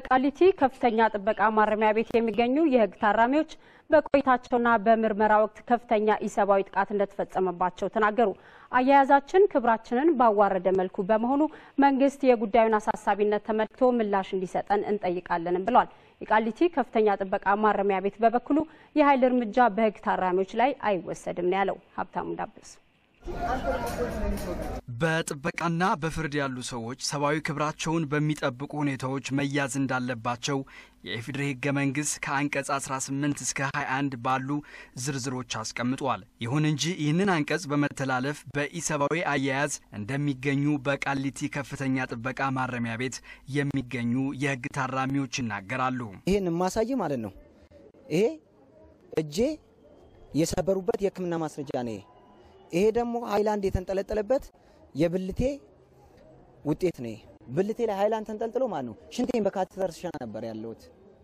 በቃሊቲ ከፍተኛ ጥበቃ ማረሚያ ቤት የሚገኙ የሕግ ታራሚዎች በቆይታቸውና በምርመራ ወቅት ከፍተኛ ኢሰብአዊ ጥቃት እንደተፈጸመባቸው ተናገሩ። አያያዛችን ክብራችንን ባዋረደ መልኩ በመሆኑ መንግስት የጉዳዩን አሳሳቢነት ተመልክቶ ምላሽ እንዲሰጠን እንጠይቃለንም ብለዋል። የቃሊቲ ከፍተኛ ጥበቃ ማረሚያ ቤት በበኩሉ የኃይል እርምጃ በሕግ ታራሚዎች ላይ አይወሰድም ነው ያለው። ሀብታሙ ዳብስ በጥበቃና በፍርድ ያሉ ሰዎች ሰብአዊ ክብራቸውን በሚጠብቁ ሁኔታዎች መያዝ እንዳለባቸው የኢፌዴሪ ህገ መንግስት ከአንቀጽ 18 እስከ 21 ባሉ ዝርዝሮች አስቀምጧል። ይሁን እንጂ ይህንን አንቀጽ በመተላለፍ በኢሰብአዊ አያያዝ እንደሚገኙ በቃሊቲ ከፍተኛ ጥበቃ ማረሚያ ቤት የሚገኙ የህግ ታራሚዎች ይናገራሉ። ይህን ማሳይ ማለት ነው። ይሄ እጄ የሰበሩበት የህክምና ማስረጃ ነው። ይሄ ደግሞ ሃይላንድ የተንጠለጠለበት የብልቴ ውጤት ነው። ብልቴ ላይ ሃይላንድ ተንጠልጥሎ ማለት ነው። ሽንቴን በካቴተር ስሸና ነበር ያለሁት።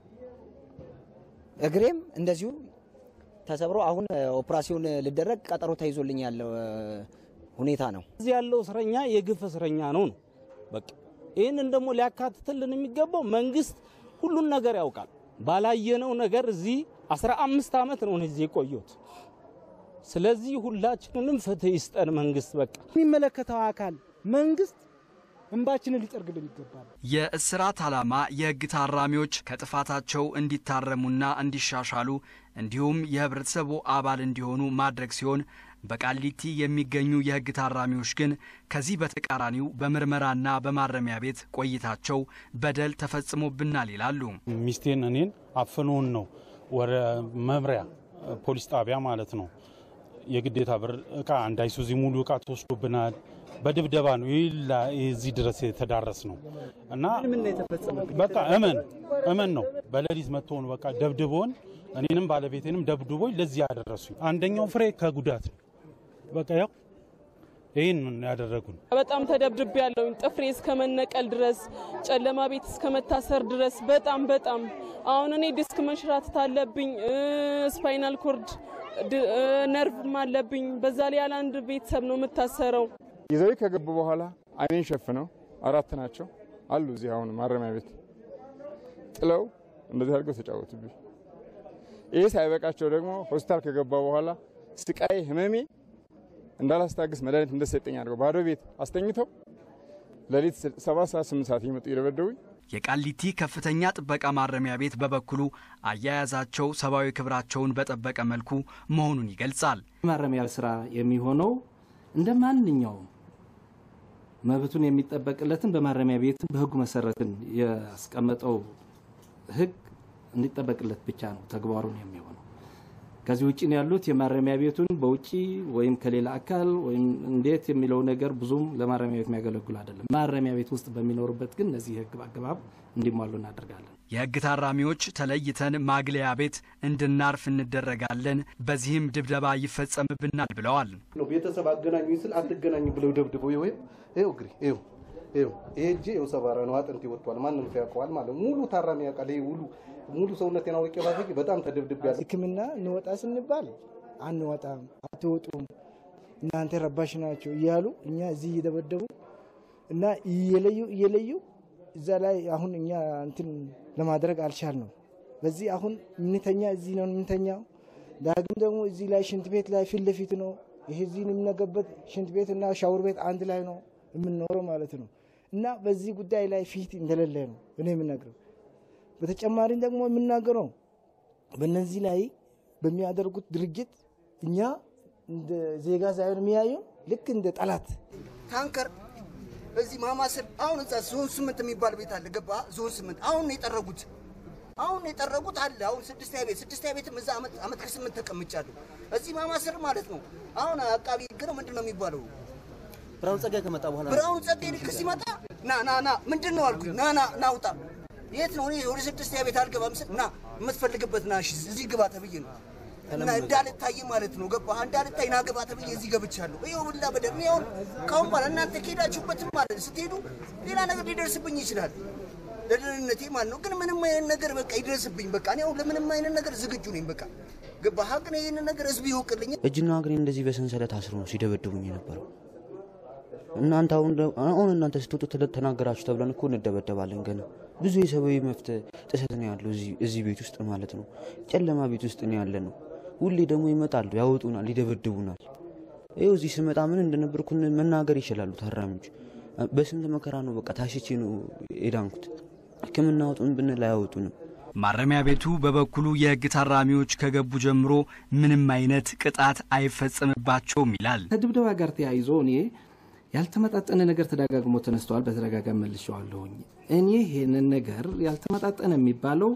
እግሬም እንደዚሁ ተሰብሮ አሁን ኦፕራሲዮን ልደረግ ቀጠሮ ተይዞልኝ ያለው ሁኔታ ነው። እዚህ ያለው እስረኛ የግፍ እስረኛ ነው ነው በቃ ይህንን ደግሞ ሊያካትትልን የሚገባው መንግስት ሁሉን ነገር ያውቃል። ባላየነው ነገር እዚህ 15 ዓመት ነው እዚህ የቆየሁት። ስለዚህ ሁላችንንም ፍትህ ይስጠን መንግስት። በቃ የሚመለከተው አካል መንግስት እንባችንን ሊጠርግልን ይገባል። የእስራት ዓላማ የህግ ታራሚዎች ከጥፋታቸው እንዲታረሙና እንዲሻሻሉ እንዲሁም የህብረተሰቡ አባል እንዲሆኑ ማድረግ ሲሆን በቃሊቲ የሚገኙ የህግ ታራሚዎች ግን ከዚህ በተቃራኒው በምርመራና በማረሚያ ቤት ቆይታቸው በደል ተፈጽሞብናል ይላሉ። ሚስቴን እኔን አፍኖን ነው ወደ መምሪያ ፖሊስ ጣቢያ ማለት ነው የግዴታ ብር እቃ አንድ አይሱዚ ሙሉ እቃ ተወስዶብናል። በድብደባ ነው ይላ እዚህ ድረስ የተዳረስ ነው እና በቃ እመን እመን ነው በሌሊት መጥቶን በቃ ደብድቦን እኔንም ባለቤቴንም ደብድቦኝ ለዚህ ያደረሱኝ። አንደኛው ፍሬ ከጉዳት ነው በቃ ያው ይህን ያደረጉን። በጣም ተደብድቤ ያለውኝ ጥፍሬ እስከ መነቀል ድረስ ጨለማ ቤት እስከ መታሰር ድረስ በጣም በጣም አሁን እኔ ዲስክ መንሸራተት አለብኝ፣ ስፓይናል ኮርድ ነርቭም አለብኝ። በዛ ላይ ያለ አንድ ቤተሰብ ነው የምታሰረው። ይዘው ከገቡ በኋላ አይኔን ሸፍነው አራት ናቸው አሉ እዚህ አሁን ማረሚያ ቤት ጥለው እንደዚህ አድርገው ተጫወቱብኝ። ይህ ሳይበቃቸው ደግሞ ሆስፒታል ከገባ በኋላ ስቃይ ህመሜ እንዳላስታግስ መድኃኒት እንደሰጠኝ አድርገው ባዶ ቤት አስተኝተው ሌሊት ሰባት ሰዓት ስምንት ሰዓት እየመጡ እየደበደቡኝ የቃሊቲ ከፍተኛ ጥበቃ ማረሚያ ቤት በበኩሉ አያያዛቸው ሰብአዊ ክብራቸውን በጠበቀ መልኩ መሆኑን ይገልጻል። ማረሚያ ስራ የሚሆነው እንደ ማንኛውም መብቱን የሚጠበቅለትን በማረሚያ ቤትን በህጉ መሰረትን ያስቀመጠው ህግ እንዲጠበቅለት ብቻ ነው ተግባሩን የሚሆነው። ከዚህ ውጭ ነው ያሉት የማረሚያ ቤቱን በውጭ ወይም ከሌላ አካል ወይም እንዴት የሚለው ነገር ብዙም ለማረሚያ ቤት የሚያገለግሉ አይደለም። ማረሚያ ቤት ውስጥ በሚኖሩበት ግን እነዚህ የህግ አግባብ እንዲሟሉ እናደርጋለን። የህግ ታራሚዎች ተለይተን ማግለያ ቤት እንድናርፍ እንደረጋለን፣ በዚህም ድብደባ ይፈጸምብናል ብለዋል። ቤተሰብ አገናኙ ስል አትገናኙ ብለው ደብድበው ይኸው ይኸው እግሬ ይኸው ይኸው ይሄ እጄ ይኸው ሰባራ ነው፣ አጥንቴ ወጥቷል። ማንም ሰው ያውቀዋል ማለት ሙሉ ታራሚ ያውቃል። ይሄ ሙሉ ሙሉ ሰውነቴን አውቄ ባሰቂ በጣም ተደብድብ ያለ ሕክምና እንወጣ ስንባል አንወጣም፣ አትወጡም፣ እናንተ ረባሽ ናቸው እያሉ እኛ እዚህ እየደበደቡ እና እየለዩ እየለዩ እዛ ላይ አሁን እኛ እንትን ለማድረግ አልቻልነው። በዚህ አሁን የምንተኛ እዚህ ነው የምንተኛው። ዳግም ደግሞ እዚህ ላይ ሽንት ቤት ላይ ፊት ለፊት ነው። ይሄ እዚህ የምንገበት ሽንት ቤት እና ሻወር ቤት አንድ ላይ ነው የምንኖረው ማለት ነው። እና በዚህ ጉዳይ ላይ ፊት እንደሌለ ነው እኔ የምነግረው። በተጨማሪም ደግሞ የምናገረው በእነዚህ ላይ በሚያደርጉት ድርጊት እኛ እንደ ዜጋ ሳይሆን የሚያየው ልክ እንደ ጠላት ታንከር በዚህ ማማስር አሁን እዛ ዞን ስምንት የሚባል ቤት አለ። ገባ ዞን ስምንት አሁን ነው የጠረጉት። አሁን ነው የጠረጉት አለ። አሁን ስድስተኛ ቤት ስድስተኛ ቤትም እዛ አመት አመት ከስምንት ተቀምጫለሁ። እዚህ ማማስር ማለት ነው። አሁን አቃቢ ህግ ነው ምንድን ነው የሚባለው? ብርሃኑ ጸጋዬ ከመጣ በኋላ ብርሃኑ ጸጋዬ ልክ ሲመጣ ና ና ና ምንድን ነው አልኩኝ። ና ና ና ውጣ። የት ነው? እኔ ወደ ስድስተኛ ቤት አልገባም ስል ና የምትፈልግበት ና እሺ፣ እዚህ ግባ ተብዬ ነው እና እንዳልታይ ማለት ነው። ገባህ? እንዳልታይ ና ግባ ተብዬ እዚህ ገብቻለሁ። ይኸው ሁላ በደል እኔ አሁን ካሁን በኋላ እናንተ ከሄዳችሁበትም ማለት ስትሄዱ ሌላ ነገር ሊደርስብኝ ይችላል ለደህንነቴ ማለት ነው። ግን ምንም አይነት ነገር በቃ ይደርስብኝ። በቃ እኔ አሁን ለምንም አይነት ነገር ዝግጁ ነኝ። በቃ ገባህ? ሀቅ ነው። ይህንን ነገር ህዝብ ይወቅልኝ። እጅና እግሬን እንደዚህ በሰንሰለት አስሮ ነው ሲደበድቡኝ የነበረው። እናንተ አሁን አሁን እናንተ ስትወጡ ተናገራችሁ ተብለን እኮ እንደበደባለን ገና ብዙ የሰብአዊ መብት ጥሰት ነው ያለው እዚህ ቤት ውስጥ ማለት ነው። ጨለማ ቤት ውስጥ ነው ያለ ነው። ሁሌ ደግሞ ይመጣሉ፣ ያወጡናል፣ ይደበድቡናል። ይኸው እዚህ ስመጣ ምን እንደነበርኩ መናገር ይችላሉ ታራሚዎች። በስንት መከራ ነው በቃ ታሽቼ ነው የዳንኩት። ሕክምና አውጡን ብንል አያወጡንም። ማረሚያ ቤቱ በበኩሉ የህግ ታራሚዎች ከገቡ ጀምሮ ምንም አይነት ቅጣት አይፈጸምባቸውም ይላል። ከድብደባ ጋር ተያይዞ እኔ ያልተመጣጠነ ነገር ተደጋግሞ ተነስተዋል። በተደጋጋሚ መልሼዋለሁኝ። እኔ ይሄንን ነገር ያልተመጣጠነ የሚባለው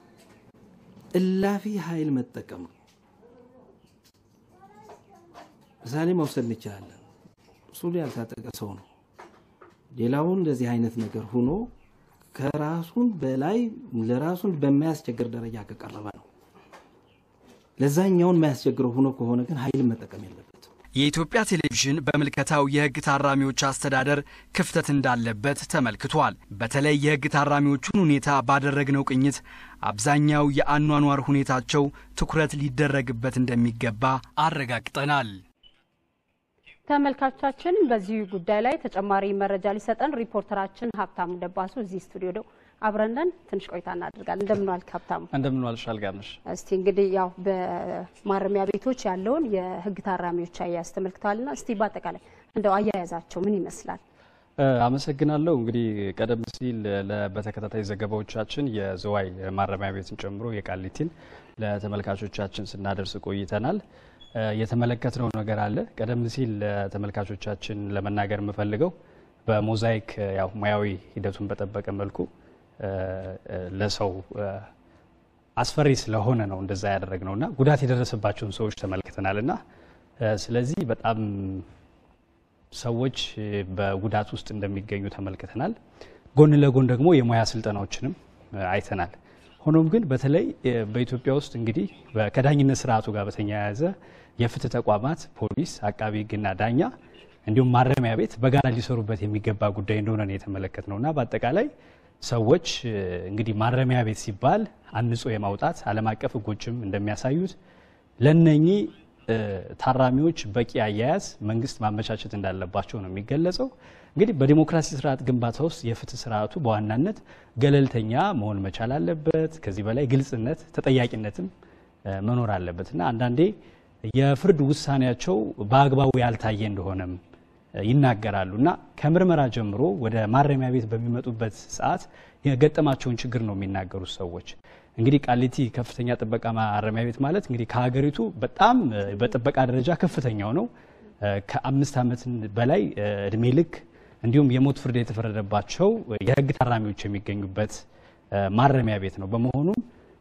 እላፊ ኃይል መጠቀም ነው። ምሳሌ መውሰድ እንችላለን። እሱ ያልታጠቀ ሰው ነው። ሌላውን እንደዚህ አይነት ነገር ሆኖ ከራሱን በላይ ለራሱን በማያስቸግር ደረጃ ከቀረበ ነው። ለዛኛውን የማያስቸግረው ሆኖ ከሆነ ግን ኃይልን መጠቀም የለበትም። የኢትዮጵያ ቴሌቪዥን በምልከታው የህግ ታራሚዎች አስተዳደር ክፍተት እንዳለበት ተመልክቷል። በተለይ የህግ ታራሚዎቹን ሁኔታ ባደረግነው ቅኝት አብዛኛው የአኗኗር ሁኔታቸው ትኩረት ሊደረግበት እንደሚገባ አረጋግጠናል። ተመልካቾቻችን በዚህ ጉዳይ ላይ ተጨማሪ መረጃ ሊሰጠን ሪፖርተራችን ሀብታሙ ደባሱ እዚህ ስቱዲዮ ነው። አብረነን ትንሽ ቆይታ እናደርጋለን። እንደምን ዋልክ ሀብታሙ? እንደምን ዋልሽ አልጋነሽ? እስቲ እንግዲህ ያው በማረሚያ ቤቶች ያለውን የህግ ታራሚዎች አያያዝ ተመልክተዋልና እስቲ በአጠቃላይ እንደው አያያዛቸው ምን ይመስላል? አመሰግናለሁ። እንግዲህ ቀደም ሲል በተከታታይ ዘገባዎቻችን የዝዋይ ማረሚያ ቤትን ጨምሮ የቃሊቲን ለተመልካቾቻችን ስናደርስ ቆይተናል። የተመለከትነው ነገር አለ። ቀደም ሲል ለተመልካቾቻችን ለመናገር የምፈልገው በሞዛይክ ያው ሙያዊ ሂደቱን በጠበቀ መልኩ ለሰው አስፈሪ ስለሆነ ነው እንደዛ ያደረግነው እና ጉዳት የደረሰባቸውን ሰዎች ተመልክተናል እና ስለዚህ በጣም ሰዎች በጉዳት ውስጥ እንደሚገኙ ተመልክተናል። ጎን ለጎን ደግሞ የሙያ ስልጠናዎችንም አይተናል። ሆኖም ግን በተለይ በኢትዮጵያ ውስጥ እንግዲህ ከዳኝነት ስርዓቱ ጋር በተያያዘ የፍትህ ተቋማት ፖሊስ፣ አቃቢ ህግና ዳኛ እንዲሁም ማረሚያ ቤት በጋራ ሊሰሩበት የሚገባ ጉዳይ እንደሆነ ነው የተመለከትነው እና በአጠቃላይ ሰዎች እንግዲህ ማረሚያ ቤት ሲባል አንጾ የማውጣት ዓለም አቀፍ ህጎችም እንደሚያሳዩት ለነኚህ ታራሚዎች በቂ አያያዝ መንግስት ማመቻቸት እንዳለባቸው ነው የሚገለጸው። እንግዲህ በዲሞክራሲ ስርዓት ግንባታ ውስጥ የፍትህ ስርዓቱ በዋናነት ገለልተኛ መሆን መቻል አለበት። ከዚህ በላይ ግልጽነት፣ ተጠያቂነትም መኖር አለበት እና አንዳንዴ የፍርድ ውሳኔያቸው በአግባቡ ያልታየ እንደሆነም ይናገራሉ እና ከምርመራ ጀምሮ ወደ ማረሚያ ቤት በሚመጡበት ሰዓት የገጠማቸውን ችግር ነው የሚናገሩት ሰዎች። እንግዲህ ቃሊቲ ከፍተኛ ጥበቃ ማረሚያ ቤት ማለት እንግዲህ ከሀገሪቱ በጣም በጥበቃ ደረጃ ከፍተኛው ነው። ከአምስት ዓመት በላይ እድሜ ልክ እንዲሁም የሞት ፍርድ የተፈረደባቸው የህግ ታራሚዎች የሚገኙበት ማረሚያ ቤት ነው። በመሆኑም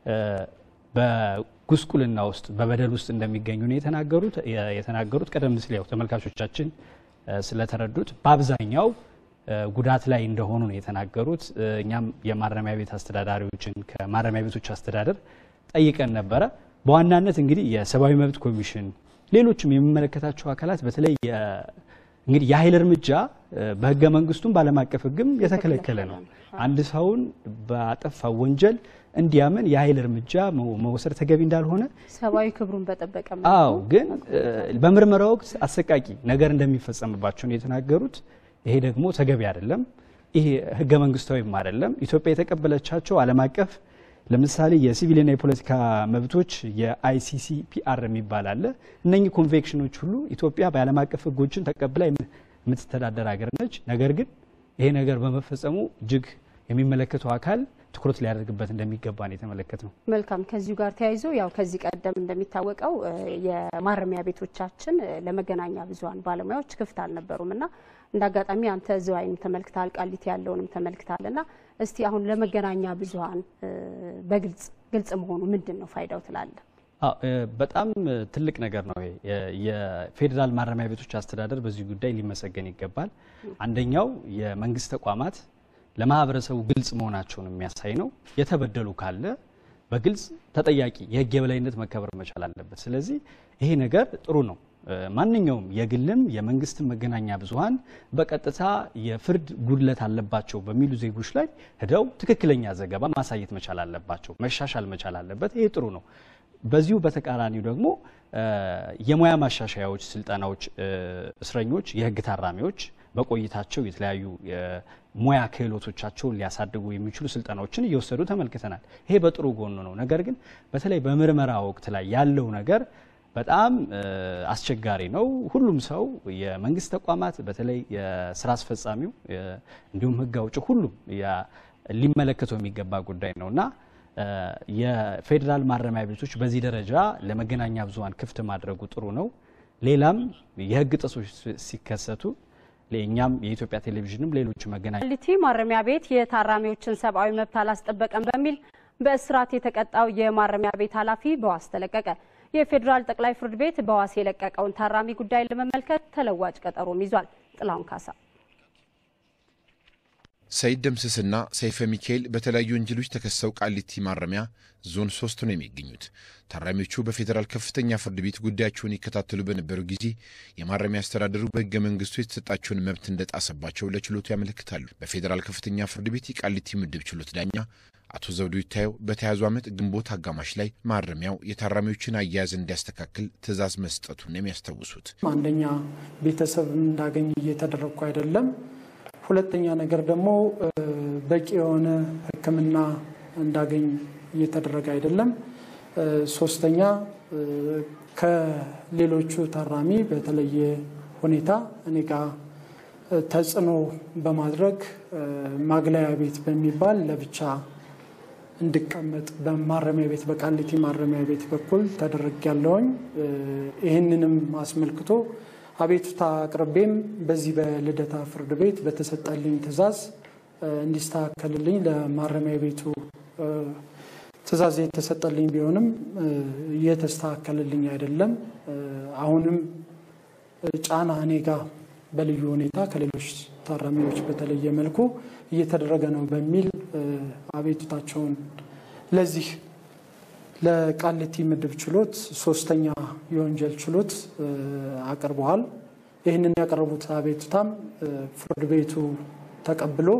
በጉስቁልና ውስጥ በበደል ውስጥ እንደሚገኙ ነው የተናገሩት የተናገሩት ቀደም ሲል ያው ተመልካቾቻችን ስለተረዱት በአብዛኛው ጉዳት ላይ እንደሆኑ ነው የተናገሩት። እኛም የማረሚያ ቤት አስተዳዳሪዎችን ከማረሚያ ቤቶች አስተዳደር ጠይቀን ነበረ። በዋናነት እንግዲህ የሰብአዊ መብት ኮሚሽን፣ ሌሎችም የሚመለከታቸው አካላት በተለይ እንግዲህ የኃይል እርምጃ በህገ መንግስቱም በዓለም አቀፍ ህግም የተከለከለ ነው። አንድ ሰውን በአጠፋ ወንጀል እንዲያምን የኃይል እርምጃ መውሰድ ተገቢ እንዳልሆነ ሰብአዊ ክብሩን በጠበቀ አዎ፣ ግን በምርመራ ወቅት አሰቃቂ ነገር እንደሚፈጸምባቸው ነው የተናገሩት። ይሄ ደግሞ ተገቢ አይደለም። ይሄ ህገ መንግስታዊም አይደለም። ኢትዮጵያ የተቀበለቻቸው ዓለም አቀፍ ለምሳሌ የሲቪልና የፖለቲካ መብቶች የአይሲሲ ፒአር የሚባል አለ። እነኚህ ኮንቬንሽኖች ሁሉ ኢትዮጵያ በዓለም አቀፍ ህጎችን ተቀብላ የምትተዳደር ሀገር ነች። ነገር ግን ይሄ ነገር በመፈጸሙ እጅግ የሚመለከተው አካል ትኩረት ሊያደርግበት እንደሚገባ ነው የተመለከት ነው። መልካም። ከዚሁ ጋር ተያይዞ ያው ከዚህ ቀደም እንደሚታወቀው የማረሚያ ቤቶቻችን ለመገናኛ ብዙኃን ባለሙያዎች ክፍት አልነበሩም እና እንደ አጋጣሚ አንተ ዝዋይም ተመልክታል፣ ቃሊቲ ያለውንም ተመልክታል እና እስቲ አሁን ለመገናኛ ብዙኃን በግልጽ ግልጽ መሆኑ ምንድን ነው ፋይዳው ትላለህ? በጣም ትልቅ ነገር ነው። የፌዴራል ማረሚያ ቤቶች አስተዳደር በዚህ ጉዳይ ሊመሰገን ይገባል። አንደኛው የመንግስት ተቋማት ለማህበረሰቡ ግልጽ መሆናቸውን የሚያሳይ ነው። የተበደሉ ካለ በግልጽ ተጠያቂ የህግ የበላይነት መከበር መቻል አለበት። ስለዚህ ይሄ ነገር ጥሩ ነው። ማንኛውም የግልም የመንግስትም መገናኛ ብዙኃን በቀጥታ የፍርድ ጉድለት አለባቸው በሚሉ ዜጎች ላይ ሄደው ትክክለኛ ዘገባ ማሳየት መቻል አለባቸው። መሻሻል መቻል አለበት። ይሄ ጥሩ ነው። በዚሁ በተቃራኒው ደግሞ የሙያ ማሻሻያዎች፣ ስልጠናዎች እስረኞች፣ የህግ ታራሚዎች በቆይታቸው የተለያዩ ሙያ ክህሎቶቻቸውን ሊያሳድጉ የሚችሉ ስልጠናዎችን እየወሰዱ ተመልክተናል። ይሄ በጥሩ ጎኑ ነው። ነገር ግን በተለይ በምርመራ ወቅት ላይ ያለው ነገር በጣም አስቸጋሪ ነው። ሁሉም ሰው የመንግስት ተቋማት በተለይ የስራ አስፈጻሚው እንዲሁም ህግ አውጭ ሁሉም ሊመለከተው የሚገባ ጉዳይ ነው እና የፌዴራል ማረሚያ ቤቶች በዚህ ደረጃ ለመገናኛ ብዙኃን ክፍት ማድረጉ ጥሩ ነው። ሌላም የህግ ጥሰቶች ሲከሰቱ ለእኛም የኢትዮጵያ ቴሌቪዥንም ሌሎች መገናኛ ቃሊቲ ማረሚያ ቤት የታራሚዎችን ሰብአዊ መብት አላስጠበቀም በሚል በእስራት የተቀጣው የማረሚያ ቤት ኃላፊ በዋስ ተለቀቀ። የፌዴራል ጠቅላይ ፍርድ ቤት በዋስ የለቀቀውን ታራሚ ጉዳይ ለመመልከት ተለዋጭ ቀጠሮም ይዟል። ጥላሁን ካሳ ሰይድ ደምስስና ሰይፈ ሚካኤል በተለያዩ ወንጀሎች ተከሰው ቃሊቲ ማረሚያ ዞን ሶስት ነው የሚገኙት። ታራሚዎቹ በፌዴራል ከፍተኛ ፍርድ ቤት ጉዳያቸውን ይከታተሉ በነበረው ጊዜ የማረሚያ አስተዳደሩ በሕገ መንግስቱ የተሰጣቸውን መብት እንደጣሰባቸው ለችሎቱ ያመለክታሉ። በፌዴራል ከፍተኛ ፍርድ ቤት የቃሊቲ ምድብ ችሎት ዳኛ አቶ ዘውዱ ይታየው በተያዙ ዓመት ግንቦት አጋማሽ ላይ ማረሚያው የታራሚዎችን አያያዝ እንዲያስተካክል ትዕዛዝ መስጠቱን የሚያስታውሱት አንደኛ ቤተሰብ እንዳገኝ እየተደረግኩ አይደለም ሁለተኛ ነገር ደግሞ በቂ የሆነ ሕክምና እንዳገኝ እየተደረገ አይደለም። ሶስተኛ ከሌሎቹ ታራሚ በተለየ ሁኔታ እኔ ጋር ተጽዕኖ በማድረግ ማግለያ ቤት በሚባል ለብቻ እንድቀመጥ በማረሚያ ቤት በቃሊቲ ማረሚያ ቤት በኩል ተደረግ ያለውኝ ይህንንም አስመልክቶ አቤቱታ አቅርቤም በዚህ በልደታ ፍርድ ቤት በተሰጠልኝ ትዕዛዝ እንዲስተካከልልኝ ለማረሚያ ቤቱ ትዕዛዝ የተሰጠልኝ ቢሆንም እየተስተካከልልኝ አይደለም። አሁንም ጫና እኔ ጋ በልዩ ሁኔታ ከሌሎች ታራሚዎች በተለየ መልኩ እየተደረገ ነው በሚል አቤቱታቸውን ለዚህ ለቃሊቲ ምድብ ችሎት ሶስተኛ የወንጀል ችሎት አቅርበዋል። ይህንን ያቀረቡት አቤቱታም ፍርድ ቤቱ ተቀብሎ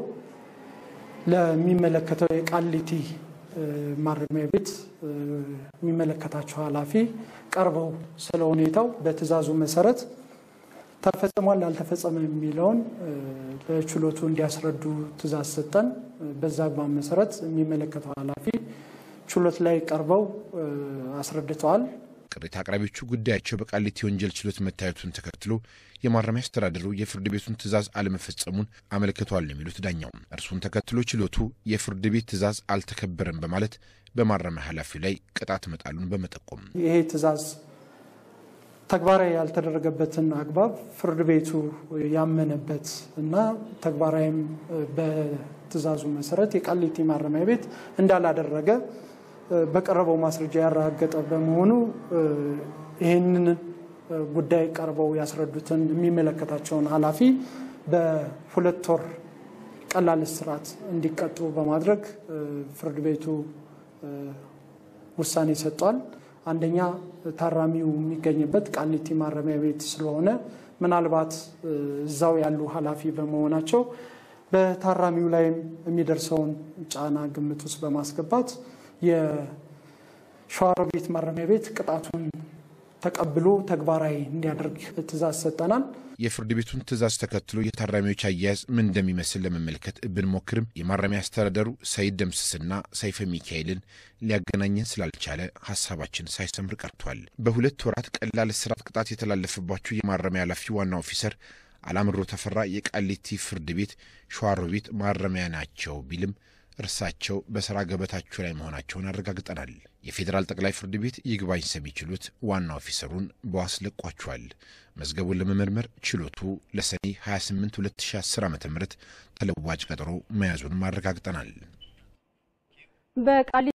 ለሚመለከተው የቃሊቲ ማረሚያ ቤት የሚመለከታቸው ኃላፊ ቀርበው ስለ ሁኔታው በትዕዛዙ መሰረት ተፈጽሟል አልተፈጸመ የሚለውን ለችሎቱ እንዲያስረዱ ትዕዛዝ ሰጠን። በዛ አግባብ መሰረት የሚመለከተው ኃላፊ ችሎት ላይ ቀርበው አስረድተዋል። ቅሬታ አቅራቢዎቹ ጉዳያቸው በቃሊቲ ወንጀል ችሎት መታየቱን ተከትሎ የማረሚያ አስተዳደሩ የፍርድ ቤቱን ትዕዛዝ አለመፈጸሙን አመልክተዋል ነው የሚሉት ዳኛው። እርሱን ተከትሎ ችሎቱ የፍርድ ቤት ትዕዛዝ አልተከበረም በማለት በማረሚያ ኃላፊው ላይ ቅጣት መጣሉን በመጠቆም ይሄ ትዕዛዝ ተግባራዊ ያልተደረገበትን አግባብ ፍርድ ቤቱ ያመነበት እና ተግባራዊም በትዕዛዙ መሰረት የቃሊቲ ማረሚያ ቤት እንዳላደረገ በቀረበው ማስረጃ ያረጋገጠ በመሆኑ ይህንን ጉዳይ ቀርበው ያስረዱትን የሚመለከታቸውን ኃላፊ በሁለት ወር ቀላል እስራት እንዲቀጡ በማድረግ ፍርድ ቤቱ ውሳኔ ሰጥቷል። አንደኛ ታራሚው የሚገኝበት ቃሊቲ ማረሚያ ቤት ስለሆነ ምናልባት እዛው ያሉ ኃላፊ በመሆናቸው በታራሚው ላይም የሚደርሰውን ጫና ግምት ውስጥ በማስገባት የሸዋሮቢት ማረሚያ ቤት ቅጣቱን ተቀብሎ ተግባራዊ እንዲያደርግ ትዕዛዝ ሰጠናል። የፍርድ ቤቱን ትዕዛዝ ተከትሎ የታራሚዎች አያያዝ ምን እንደሚመስል ለመመልከት ብንሞክርም የማረሚያ አስተዳደሩ ሰይድ ደምስስና ሰይፈ ሚካኤልን ሊያገናኘን ስላልቻለ ሀሳባችን ሳይሰምር ቀርቷል። በሁለት ወራት ቀላል እስራት ቅጣት የተላለፈባቸው የማረሚያ ኃላፊ ዋና ኦፊሰር አላምሮ ተፈራ የቃሊቲ ፍርድ ቤት ሸዋሮቢት ማረሚያ ናቸው ቢልም እርሳቸው በሥራ ገበታቸው ላይ መሆናቸውን አረጋግጠናል። የፌዴራል ጠቅላይ ፍርድ ቤት ይግባኝ ሰሚ ችሎት ዋና ኦፊሰሩን በዋስ ለቋቸዋል። መዝገቡን ለመመርመር ችሎቱ ለሰኔ 28 2010 ዓ ም ተለዋጭ ቀጠሮ መያዙንም አረጋግጠናል። በቃሊ